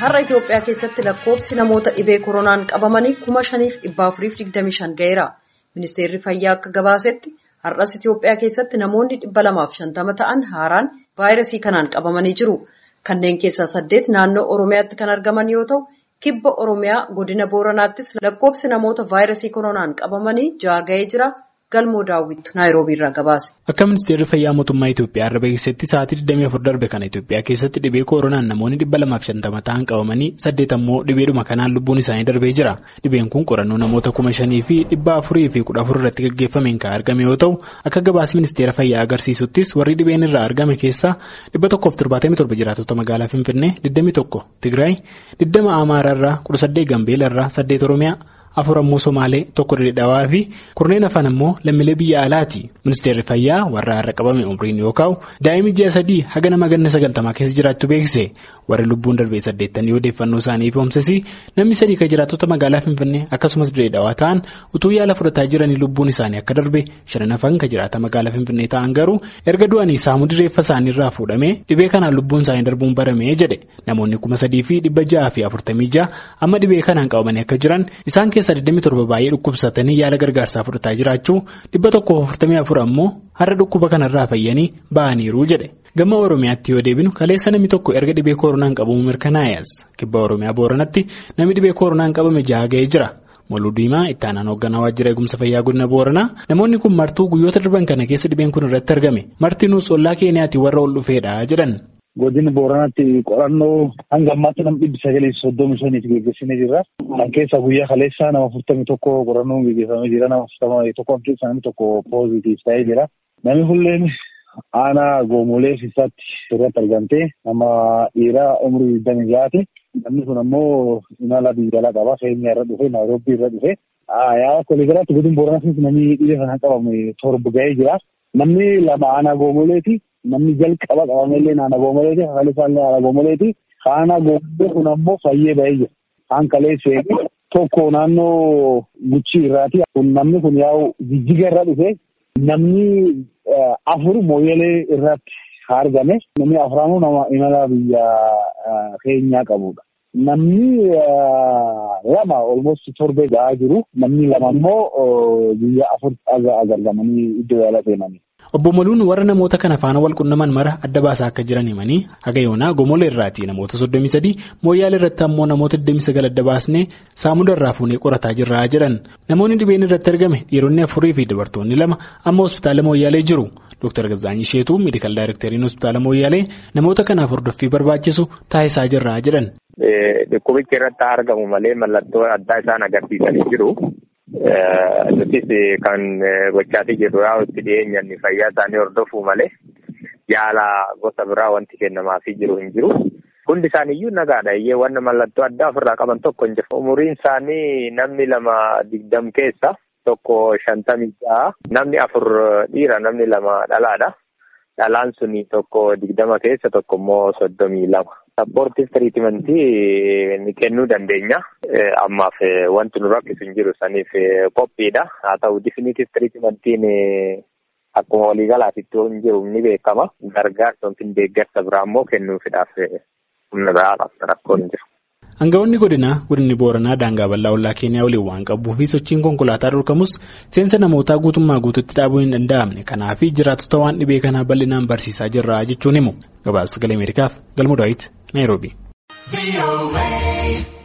Har'a Itoophiyaa keessatti lakkoofsi namoota dhibee koronaan qabamanii kuma shaniif dhibba afuriif digdami shan ga'eera. Ministeerri fayyaa akka gabaasetti har'as Itoophiyaa keessatti namoonni dhibba lamaaf shantama ta'an haaraan vaayirasii kanaan qabamanii jiru. Kanneen keessaa saddeet naannoo Oromiyaatti kan argaman yoo ta'u, kibba Oromiyaa godina Booranaattis lakkoofsi namoota vaayirasii koronaan qabamanii ja'a ga'ee jira. Galmoo daawwittu Naayiroobii irraa gabaase. Akka ministeerri fayyaa mootummaa Itoophiyaa irra beeksisetti sa'aatii 24 darbe kana Itoophiyaa keessatti dhibee koronaan namoonni 250 ta'an qabamanii saddeet ammoo dhibeedhuma kanaan lubbuun isaanii darbee jira. Dhibeen kun qorannoo namoota kuma shanii fi dhibba afurii fi kudha afur irratti gaggeeffameen kan argame yoo ta'u akka gabaasni ministeera fayyaa agarsiisuttis warri dhibeen irraa argame keessaa dhibba tokkoof torbaatamii torba jiraatota magaalaa Finfinnee 21 Tigraay 20 Amaaraarraa 18 Gambeelarraa 8 Oromiyaa. afur ammoo somaalee tokko dhedheedhawaa fi kurneen afaan ammoo lammiilee biyya alaati ministeerri fayyaa warra har'a qabame umriin yoo kaa'u daa'imni ji'a sadii haga nama ganna sagaltamaa keessa jiraachuu beeksise warri lubbuun darbee saddeettanii odeeffannoo isaanii ibsomsisi namni sadii kan jiraattota magaalaa finfinnee akkasumas dhedheedhawaa ta'an utuu yaala fudhataa jiranii lubbuun isaanii akka darbe shanan hafan kan jiraata magaalaa finfinnee ta'an garuu erga du'anii saamuu direeffa isaanii irraa fuudhamee dhibee kanaan lubbuun isaanii darbuun baramee jedhe namoonni kuma sadii fi dhibba ja'a fi afurtamii ja'a amma dhibee kanaan qabamanii akka jiran isaan keessa 27 baay'ee dhukkubsatanii yaala gargaarsaa fudhataa jiraachuu dhibba tokko 44 ammoo har'a dhukkuba kanarraa fayyanii ba'aniiru jedhe gama oromiyaatti yoo deebinu kaleessa namni tokko erga dhibee koronaan qabamu mirkanaa'es kibba oromiyaa booranatti namni dhibee koronaan qabame ja'a ga'ee jira. Moluu diimaa itti aanaan hoogganaa waajjira eegumsa fayyaa godina booranaa namoonni kun martuu guyyoota darban kana keessa dhibeen kun irratti argame martinuus ollaa keeniyaatti warra ol dhufeedha jedhan. Godina Booranaatti qorannoo hanga ammaatti nama dhibbi sagalii soddomii shaniif gaggeessinee jirra. Kan keessaa guyyaa kaleessaa nama afurtamii tokko qorannoon gaggeeffamee jira. Nama afurtamii tokko keessaa namni tokko poozitiif ta'ee jira. Namni hulleen aanaa goomolee fiisaatti irratti argamtee nama dhiiraa umurii digdamii ja'aati. Namni kun ammoo imala biyya qaba. Keenya irra dhufe Naayiroobii irra dhufe. Yaa koleegalaatti godina Booranaatti namni dhibee kanaan qabame torba ga'ee jira. Namni lama aanaa goomoleeti. Namni jalqaba qabamellee naannoo goomoleeti. Haqali isaallee naannoo goomoleeti. Aanaa goomolee kun ammoo fayyee ba'ee jira. Kan kaleessee tokko naannoo guchii irraati. Namni kun yaa'u jijjiga irra dhufe. Namni afur mooyyalee irratti argame. Namni afuraanuu nama imala biyya keenyaa qabudha. Namni lama olmost torbee ga'aa jiru. Namni lama immoo biyya afur argamanii iddoo yaala seenanii. Obbo Moluun warra namoota kana faana wal qunnaman mara adda baasaa akka jiran himanii haga yoonaa gomolee irraati namoota soddomii sadii mooyyaala irratti ammoo namoota 29 adda baasnee saamuda irraa fuunee qorataa jirra jedhan namoonni dhibeen irratti argame dhiironni afurii fi dubartoonni lama amma hospitaala mooyyaalee jiru Dr. Gazaanyi Sheetuu meedikaal daayireekteriin hospitaala mooyyaalee namoota kanaaf hordoffii barbaachisu taasisaa jirra jedhan. Dhukkubichi irratti argamu malee mallattoo addaa isaan agarsiisanii jiru. Nutis kan gochaatii jirru yaa itti dhiyeenyaan fayyaa isaanii hordofuu malee yaala gosa biraa wanti kennamaafii jiru hin jiru. Hundi isaaniiyyuu nagaadha. Iyyee wanna mallattoo addaa ofirraa qaban tokko hin jiru. Umuriin isaanii namni lama digdam keessa tokko shantamii ja'a. Namni afur dhiira namni lama dhalaadha. Dhalaan suni tokko digdama keessa tokko immoo soddomii lama. Sappoortiif tiriitimentii ni kennuu dandeenya. Ammaaf wanti nu rakkisu hin jiru saniif qophiidha. Haa ta'u difiniitiif tiriitimentiin akkuma waliigalaatitti hin jiru ni beekama. Gargaarsa yookiin deeggarsa biraa immoo kennuufiidhaaf humna biraadhaaf rakkoon hin jiru. Aangawoonni godinaa godinni Booranaa daangaa bal'aa ollaa Keeniyaa waliin waan qabuu fi sochiin konkolaataa dhorkamus seensa namootaa guutummaa guututti dhaabuun hin danda'amne kanaaf jiraattota waan dhibee kanaa bal'inaan barsiisaa jirra jechuun himu. Gabaasa sagalee Ameerikaaf galmoo daawwiti Naayiroobii.